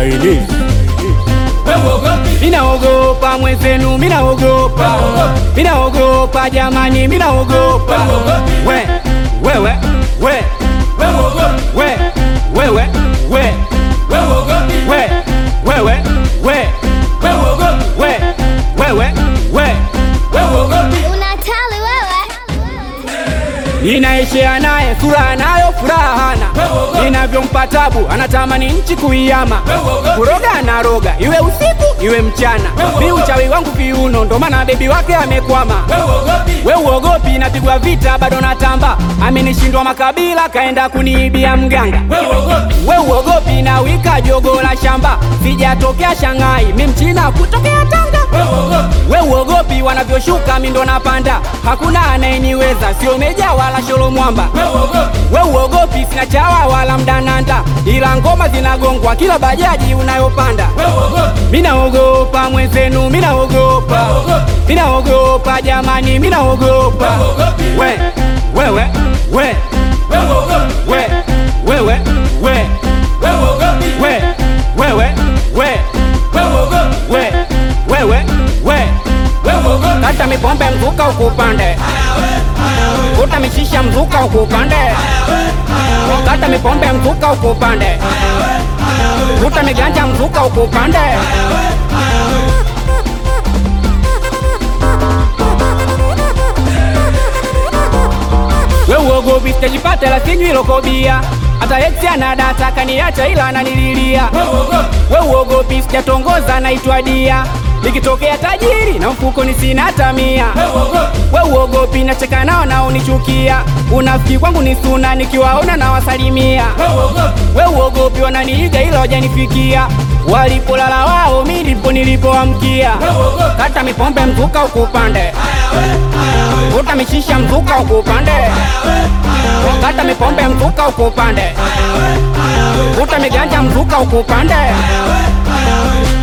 Chinese. Minaogopa mwenzenu, minaogopa, minaogopa jamani, minaogopa. We, wewe, we, we, wewe, we, we, wewe, we, we, wewe, we. Unatali wewe. Ninaishia naye furaha nayo furaha hana, ninavyompa tabu anatamani nchi kuiama, kuroga na roga iwe usiku iwe mchana, mi uchawi wangu viuno, ndo maana bebi wake amekwama. We uogopi, napigwa vita bado natamba, amenishindwa makabila kaenda kuniibia mganga. We uogopi, na wika jogo la shamba, sijatokea Shanghai, mi mchina kutokea Tanga. We uogopi, wanavyoshuka mi ndo napanda, hakuna anayeniweza, sio meja wala sholo mwamba. We uogopi, sina chawa wala mdananda, ila ngoma zinagongwa kila bajaji unayopanda. Minaogopa mwenzenu, minaogopa, minaogopa jamani, minaogopa. We, wewe, we, we, wewe, we, we, wewe, we, we, wewe, we. Kata mipombe mzuka ukupande, kuta mishisha mzuka ukupande, kata mipombe mzuka ukupande, kuta miganja mzuka ukupande. We uogopi sitajipata la sinywi lokobia hata eksi ana data kaniacha ila ananililia. We uogopi sijatongoza naitwa dia nikitokea tajiri na mfukoni sina hata mia. We uogopi nacheka nao naonichukia, unafiki kwangu ni suna nikiwaona na wasalimia. We uogopi wananiiga ila wajanifikia, walipolala wao mi ndipo nilipoamkia. Kata mipombe mzuka ukupande, kuta mishisha mzuka ukupande, kata mipombe mzuka ukupande, kuta miganja mzuka ukupande.